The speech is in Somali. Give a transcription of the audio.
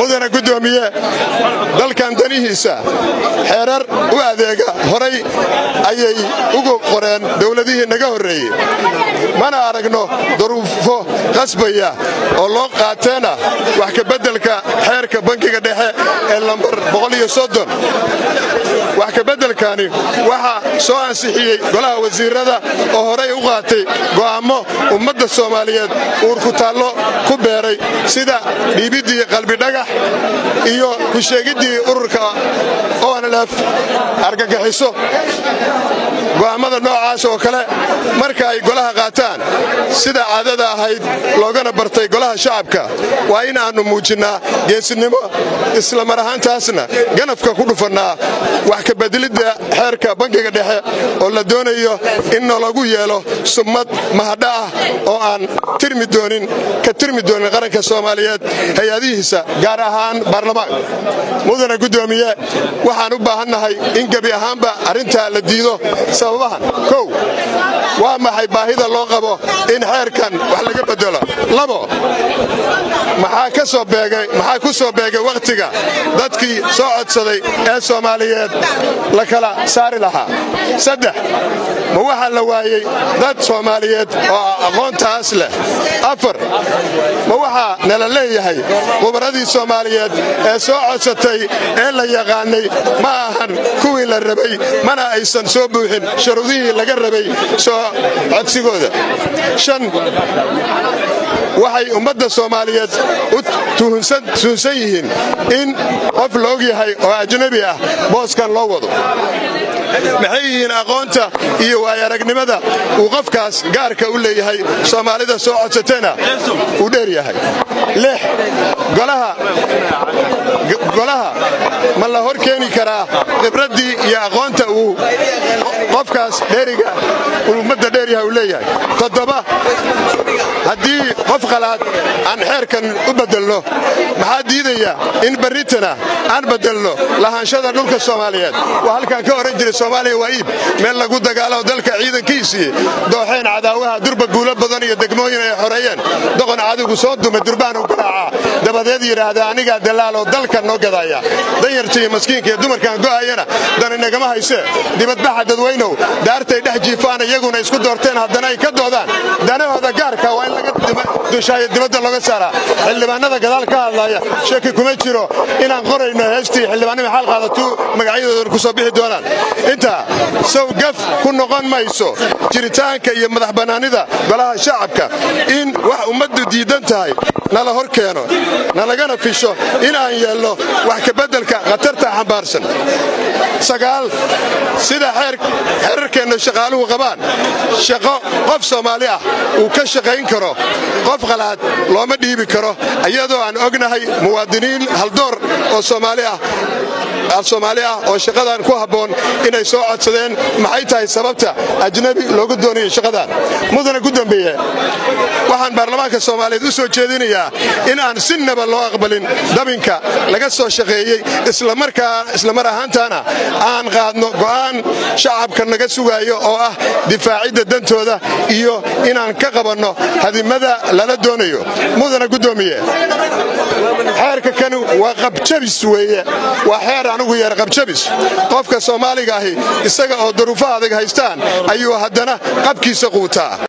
mudana guddoomiye dalkan danihiisa xeerar u adeega horay ayay ugu qoreen dowladihii naga horreeyey mana aragno daruufo qasbaya oo loo qaateena wax kabeddelka xeerka bankiga dhexe ee lambar wax kabeddelkani waxaa soo ansixiyey golaha wasiirada oo horay u qaatay go'aammo ummadda soomaaliyeed uurkutaallo ku beeray sida dhiibiddii qalbidhagax iyo ku sheegiddii ururka onlf argagixiso go'aammada noocaas oo kale marka ay golaha qaataan sida caadada ahayd loogana bartay golaha shacabka waa in aannu muujinnaa geesinimo isla mar ahaantaasna ganafka ku dhufannaa wax kabeddelidda xeerka bankiga dhexe oo la doonayo in nalagu yeelo summad mahadha ah oo aan tirmi doonin ka tirmi doonin qaranka soomaaliyeed hay-adihiisa gaar ahaan baarlamaanka mudana guddoomiye waxaan u baahannahay in gebi ahaanba arrintaa la diido sababahan kow waa maxay baahida loo qabo in xeerkan wax laga beddelo labo maxaa ku soo beegay wakhtiga dadkii soo codsaday ee soomaaliyeed la kala saari lahaa saddex ma waxaa la waayey dad soomaaliyeed oo aqoontaas leh afar ma waxaa nala leeyahay khubaradii soomaaliyeed ee soo codsatay ee la yaqaanay ma ahan kuwii la rabay mana aysan soo buuxin shuruudihii laga rabay soo codsigooda shan waxay ummadda soomaaliyeed u tuhunsan yihiin in qof la og yahay oo ajnabi ah booskan loo wado maxay yihiin aqoonta iyo waayaragnimada uu qofkaas gaarka u leeyahay soomaalida soo codsatayna uu dheer yahay lix golaha ma la hor keeni karaa khibraddii iyo aqoonta uu qofkaas dheeriga ummadda dheeryahay uu leeyahay toddoba haddii qof qalaad aan xeerkan u beddelno maxaa diidaya in barritana aan beddelno lahaanshada dhulka soomaaliyeed waa halkaan ka ohan jiray soomaaliya waa iib meel lagu dagaalo dalka ciidankiisii dooxeen cadaawaha durba guulo badan iyo degmooyin ay xoreeyeen doqon cadigu soo dumay durbaanu garaacaa dabadeed yidhaahda anigaa dalaaloo dalka noo gadaya danyarta iyo maskiinka iyo dumarkaan go'ayana dani nagama haysee dibadbaxa dadweynow daartay dhex jiifaan iyaguna isku doorteen haddana ay ka doodaan danahooda gaarka waa in laga dushaayo dibadda looga saaraa xildhibaanada gadaal ka hadlaya shaki kuma jiro inaan qorayno heestii xildhibaanima xaal qaadatuu magacyadoodan ku soo bixi doonaan intaa sow gaf ku noqon mayso jiritaanka iyo madax bannaanida golaha shacabka in wax ummaddu diidan tahay nala hor keeno nalagana fisho in aan yeelno wax kabeddelka khatarta xambaarsan sagaal sida xeerarkeenna shaqaaluhu qabaan shaqo qof soomaali ah uu ka shaqayn karo qof qalaad looma dhiibi karo iyadoo aan ognahay muwaadiniin haldoor oo soomaali ah soomaali ah oo shaqadan ku habboon inay soo codsadeen maxay tahay sababta ajnabi loogu doonayo shaqadan mudana ku dambeeye waxaan baarlamaanka soomaaliyeed u soo jeedinayaa in aan sinaba loo aqbalin dabinka laga soo shaqeeyey islamar ahaantaana aan qaadno go'aan shacabka naga sugaayo oo ah difaacidda dantooda iyo inaan ka qabanno hadimada lala doonayo mudana guddoomiye xeerka kani waa qabjabis weeye waa xeer anugu yeer qabjabis qofka soomaaliga ahi isaga oo daruufo adag haystaan ayuu haddana qabkiisa quutaa